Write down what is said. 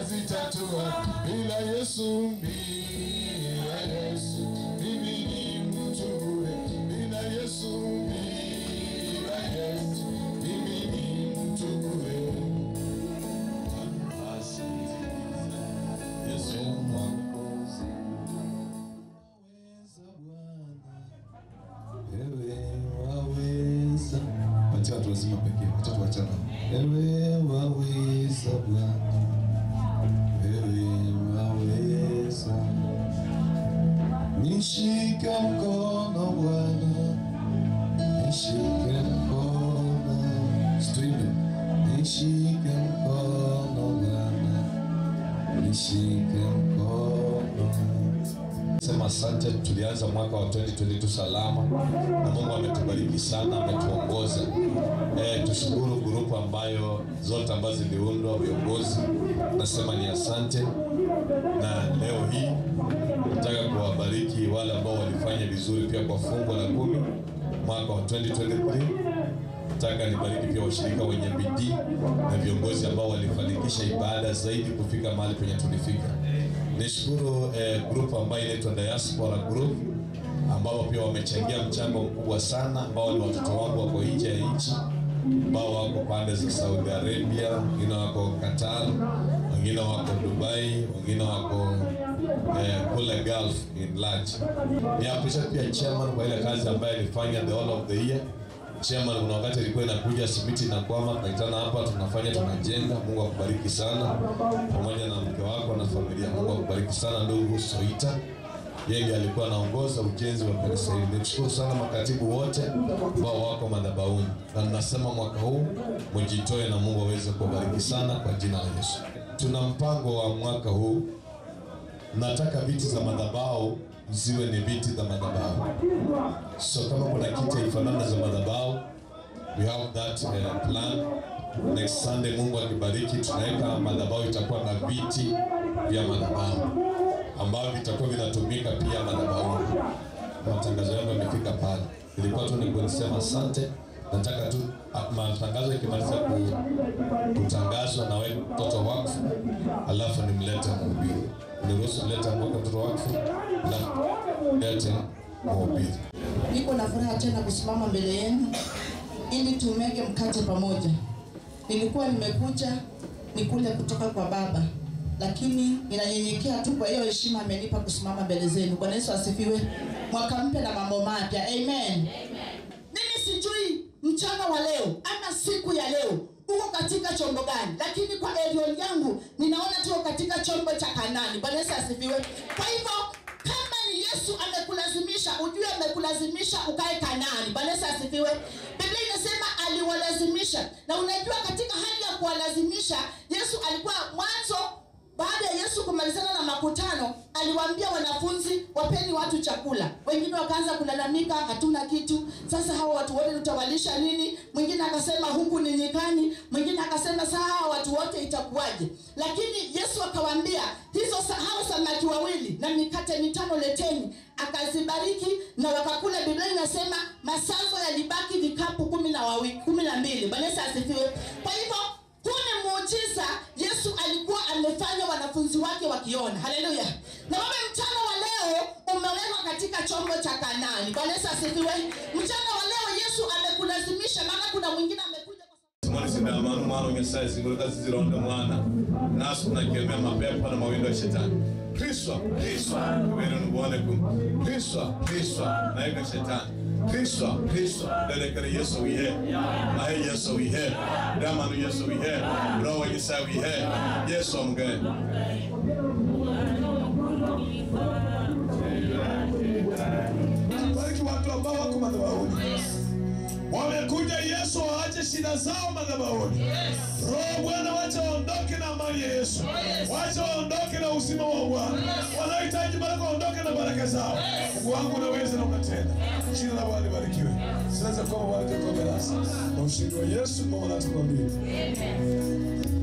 nazitatua bila Yesu, bila Yesu mimi ni mtu bure, bila Yesu, bila Yesu mimi ni mtu bure. Basi Yesu mwokozi waweza Bwana, wewe waweza. Patia watu wazima pekee, wacha tuachane. Wewe waweza Bwana, wewe waweza. Nishike mkono Bwana, nishike mkono. Stream. Nishike mkono Bwana, nishike mkono. Sema asante, tulianza mwaka wa 2022 salama na Mungu ametubariki sana, ametuongoza. Eh, tushukuru grupu ambayo zote ambazo ziliundwa viongozi, nasema ni asante. Na leo hii nataka kuwabariki wale ambao walifanya vizuri pia kwa fungu la kumi mwaka wa 2023 nataka nibariki pia washirika wenye bidii na viongozi ambao walifanikisha ibada zaidi kufika mahali penye tulifika. Nishukuru eh, group ambayo inaitwa Diaspora Group ambao pia wamechangia mchango mkubwa sana, ambao ni watoto wangu wako nje ya nchi, ambao wako pande za Saudi Arabia, wengine wako Qatar, wengine wako Dubai, wengine wako eh, kule Gulf in large. Ni appreciate pia chairman kwa ile kazi ambayo alifanya the whole of the year chairman, kuna wakati ilikuwa inakuja simiti na kwama, tunaitana hapa, tunafanya tunajenga. Mungu akubariki sana, pamoja na mke wako na familia. Mungu akubariki sana ndugu Soita, yeye ndiye alikuwa anaongoza ujenzi wa kanisa hili. Nimshukuru sana makatibu wote ambao wako madhabahuni, na ninasema mwaka huu mjitoe na Mungu aweze kuwabariki sana kwa jina la Yesu. Tuna mpango wa mwaka huu nataka viti za madhabahu ziwe ni viti za madhabahu. So kama kuna kiti haifanana za madhabahu, we have that uh, plan. Next Sunday Mungu akibariki, tunaweka madhabahu itakuwa na viti vya madhabahu ambavyo vitakuwa vinatumika pia madhabahu. Matangazo yangu yamefika pale, ilikuwa tu ni kusema asante. Nataka tu ah, matangazo ikimaliza ku, kutangazwa na wewe mtoto wakfu, alafu nimlete mhubiri. Niruhusu mlete mtoto wakfu, alafu lete mhubiri. Niko na furaha tena kusimama mbele yenu ili tumege mkate pamoja. Nilikuwa nimekuja nikule kutoka kwa Baba, lakini ninanyenyekea tu kwa hiyo heshima amenipa kusimama mbele zenu. Bwana Yesu asifiwe. Mwaka mpya na mambo mapya. Amen. Mimi sijui mchana wa leo ama siku ya leo uko katika chombo gani, lakini kwa elion yangu ninaona tuko katika chombo cha Kanani. Bwana Yesu asifiwe. Kwa hivyo kama ni Yesu amekulazimisha, ujue amekulazimisha ukae Kanaani. Bwana Yesu asifiwe. Biblia inasema aliwalazimisha, na unajua katika hali ya kuwalazimisha, Yesu alikuwa mwanzo baada ya Yesu kumalizana na makutano, aliwaambia wanafunzi wapeni watu chakula. Wengine wakaanza kulalamika, hatuna kitu. Sasa hawa watu wote tutawalisha nini? Mwingine akasema huku ni nyikani, mwingine akasema saa hawa watu wote itakuwaje? Lakini Yesu akawaambia hizo sa- hao samaki wawili na mikate mitano leteni, akazibariki na wakakula. Biblia inasema masazo yalibaki vikapu kumi na wawili, kumi na mbili. Bwana Yesu asifiwe. Kwa hivyo huu ni muujiza Yesu alikuwa amefanya wanafunzi wake wakiona. Haleluya! Na wewe mchana wa leo umewekwa katika chombo cha Kanaani. Bwana Yesu asifiwe. Mchana wa leo Yesu amekulazimisha, maana kuna mwingine amekuja kwa sababu Simoni sindamano mwana unyasaye zinguluka zizironde mwana nasi tunakemea mapepo na mawindo ya shetani kriswa kriswa wenu nubone kum kriswa kriswa naika shetani kriswa kriswa dedekere yesu wihe naye yesu wihe damanu yesu wihe roho nyasaye wihe yesu omge bariki watu ambao wako madhabahuni wamekuja yesu waache shida zao madhabahuni roho bwana wacha waondoke na amani ya yesu wacha waondoke na uzima wa bwana wanaohitaji baraka waondoke na baraka zao mungu wangu unaweza na unatenda jina la bwana libarikiwe sinaweza kuwa bwana tukombe nasi na ushindi wa yesu kwa maana tukwambie